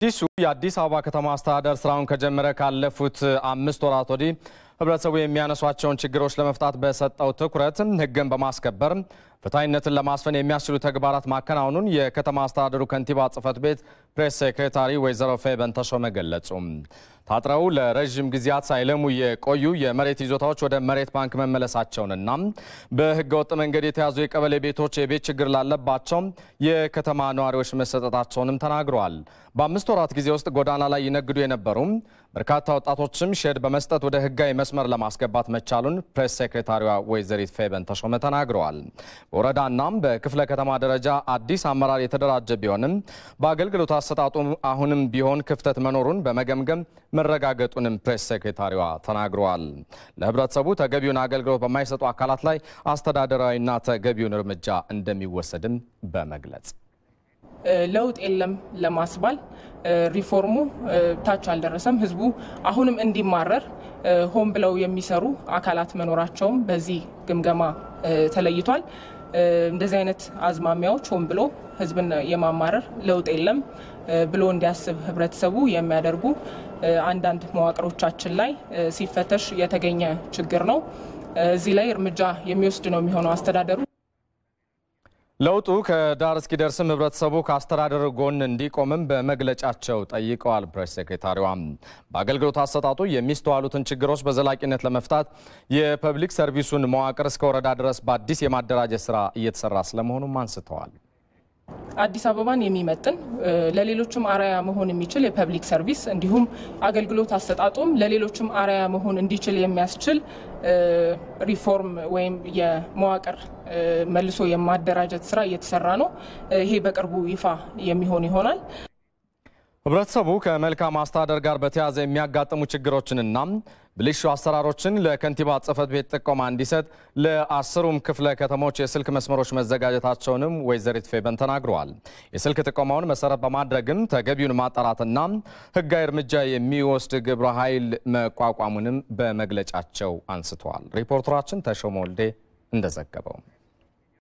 አዲሱ የአዲስ አበባ ከተማ አስተዳደር ስራውን ከጀመረ ካለፉት አምስት ወራት ወዲህ ህብረተሰቡ የሚያነሷቸውን ችግሮች ለመፍታት በሰጠው ትኩረት ህግን በማስከበር ፍትሐዊነትን ለማስፈን የሚያስችሉ ተግባራት ማከናወኑን የከተማ አስተዳደሩ ከንቲባ ጽህፈት ቤት ፕሬስ ሴክሬታሪ ወይዘሮ ፌበን ተሾመ ገለጹ። ታጥረው ለረዥም ጊዜያት ሳይለሙ የቆዩ የመሬት ይዞታዎች ወደ መሬት ባንክ መመለሳቸውንና በህገወጥ መንገድ የተያዙ የቀበሌ ቤቶች የቤት ችግር ላለባቸው የከተማ ነዋሪዎች መሰጠታቸውንም ተናግረዋል። በአምስት ወራት ጊዜ ውስጥ ጎዳና ላይ ይነግዱ የነበሩ በርካታ ወጣቶችም ሼድ በመስጠት ወደ ህጋዊ መስመር ለማስገባት መቻሉን ፕሬስ ሴክሬታሪዋ ወይዘሪት ፌበን ተሾመ ተናግረዋል። በወረዳናም በክፍለ ከተማ ደረጃ አዲስ አመራር የተደራጀ ቢሆንም በአገልግሎት አሰጣጡ አሁንም ቢሆን ክፍተት መኖሩን በመገምገም መረጋገጡንም ፕሬስ ሴክሬታሪዋ ተናግረዋል። ለህብረተሰቡ ተገቢውን አገልግሎት በማይሰጡ አካላት ላይ አስተዳደራዊና ተገቢውን እርምጃ እንደሚወሰድም በመግለጽ ለውጥ የለም ለማስባል ሪፎርሙ ታች አልደረሰም። ህዝቡ አሁንም እንዲማረር ሆን ብለው የሚሰሩ አካላት መኖራቸውም በዚህ ግምገማ ተለይቷል። እንደዚህ አይነት አዝማሚያዎች ሆን ብሎ ህዝብን የማማረር ለውጥ የለም ብሎ እንዲያስብ ህብረተሰቡ የሚያደርጉ አንዳንድ መዋቅሮቻችን ላይ ሲፈተሽ የተገኘ ችግር ነው። እዚህ ላይ እርምጃ የሚወስድ ነው የሚሆነው አስተዳደሩ። ለውጡ ከዳር እስኪደርስም ህብረተሰቡ ከአስተዳደር ጎን እንዲቆምም በመግለጫቸው ጠይቀዋል። ፕሬስ ሴክሬታሪዋ በአገልግሎት አሰጣጡ የሚስተዋሉትን ችግሮች በዘላቂነት ለመፍታት የፐብሊክ ሰርቪሱን መዋቅር እስከ ወረዳ ድረስ በአዲስ የማደራጀት ስራ እየተሰራ ስለመሆኑም አንስተዋል። አዲስ አበባን የሚመጥን ለሌሎችም አርአያ መሆን የሚችል የፐብሊክ ሰርቪስ እንዲሁም አገልግሎት አሰጣጡም ለሌሎችም አርአያ መሆን እንዲችል የሚያስችል ሪፎርም ወይም የመዋቅር መልሶ የማደራጀት ስራ እየተሰራ ነው። ይሄ በቅርቡ ይፋ የሚሆን ይሆናል። ህብረተሰቡ ከመልካም አስተዳደር ጋር በተያያዘ የሚያጋጥሙ ችግሮችንና ብልሹ አሰራሮችን ለከንቲባ ጽህፈት ቤት ጥቆማ እንዲሰጥ ለአስሩም ክፍለ ከተሞች የስልክ መስመሮች መዘጋጀታቸውንም ወይዘሪት ፌበን ተናግረዋል። የስልክ ጥቆማውን መሰረት በማድረግም ተገቢውን ማጣራትና ህጋዊ እርምጃ የሚወስድ ግብረ ኃይል መቋቋሙንም በመግለጫቸው አንስተዋል። ሪፖርተራችን ተሾመ ወልዴ እንደዘገበው